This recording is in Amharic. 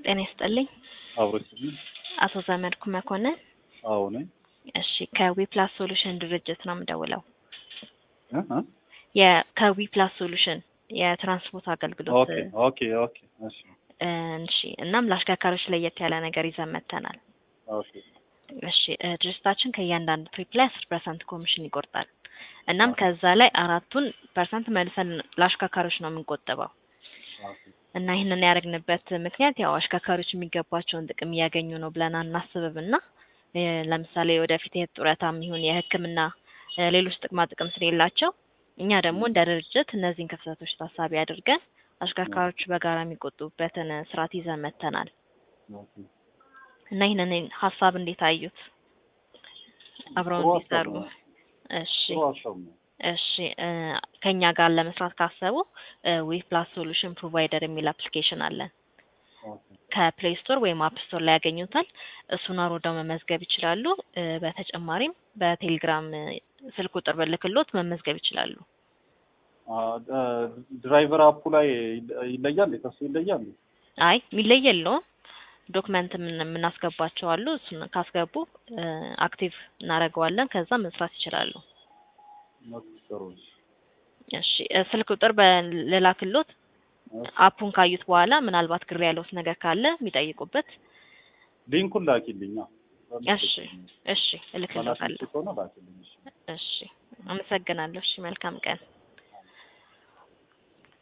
ጤና ይስጥልኝ። አብሮችልኝ አቶ ዘመድኩ መኮንን። አዎ ነኝ። እሺ ከዊፕላስ ሶሉሽን ድርጅት ነው የምደውለው። እ እ የ- ከዊፕላስ ሶሉሽን የትራንስፖርት አገልግሎት ኦኬ ኦኬ ኦኬ እሺ እ፣ እሺ እናም ለአሽከርካሪዎች ለየት ያለ ነገር ይዘን መጥተናል። ኦኬ እሺ እ፣ ድርጅታችን ከእያንዳንዱ ትሪፕ ላይ አስር ፐርሰንት ኮሚሽን ይቆርጣል። እናም ኦኬ። ከዛ ላይ አራቱን ፐርሰንት መልሰን ለአሽከርካሪዎች ነው የምንቆጥበው ኦኬ እና ይህንን ያደረግንበት ምክንያት ያው አሽከርካሪዎች የሚገባቸውን ጥቅም እያገኙ ነው ብለን አናስብም እና እ፣ ለምሳሌ ወደፊት የጡረታም ይሁን የሕክምና እ፣ ሌሎች ጥቅማ ጥቅም ስለሌላቸው እኛ ደግሞ እንደ ድርጅት እነዚህን ክፍተቶች ታሳቢ አድርገን አሽከርካሪዎች በጋራ የሚቆጡበትን ስርዓት ይዘን መጥተናል ኦኬ እና ይህንን ሀሳብ እንዴት አዩት? አብረው ጥሩ ሀሳብ እንዲሰሩ። ነው። እሺ ጥሩ ሀሳብ ነው። እሺ እ፣ ከኛ ጋር ለመስራት ካሰቡ ዊ ፕላስ ሶሉሽን ፕሮቫይደር የሚል አፕሊኬሽን አለን። ኦኬ ከፕሌይ ስቶር ወይም አፕ ስቶር ላይ ያገኙታል። እሱን አውርደው መመዝገብ ይችላሉ። እ፣ በተጨማሪም በቴሌግራም እ፣ ስልክ ቁጥር ብልክሎት መመዝገብ ይችላሉ። አ፣ እ፣ ድራይቨር አፑ ላይ ይለያል፣ ከሱ ይለያል። አይ የሚለይ የለውም። ዶክመንት ምን- የምናስገባቸው አሉ። እሱን ካስገቡ እ፣ አክቲቭ እናደርገዋለን። ከዛ መስራት ይችላሉ። ኦኬ ጥሩ እሺ። እሺ እ፣ ስልክ ቁጥር በልላክሎት እሺ። አፑን ካዩት በኋላ ምናልባት ግር ያለውት ነገር ካለ የሚጠይቁበት። ሊንኩን ላኪልኝ። አዎ። እሺ እሺ መላክ እልክልዎታለሁ። የምትችል ከሆነ ላኪልኝ። እሺ። እሺ አመሰግናለሁ። እሺ መልካም ቀን።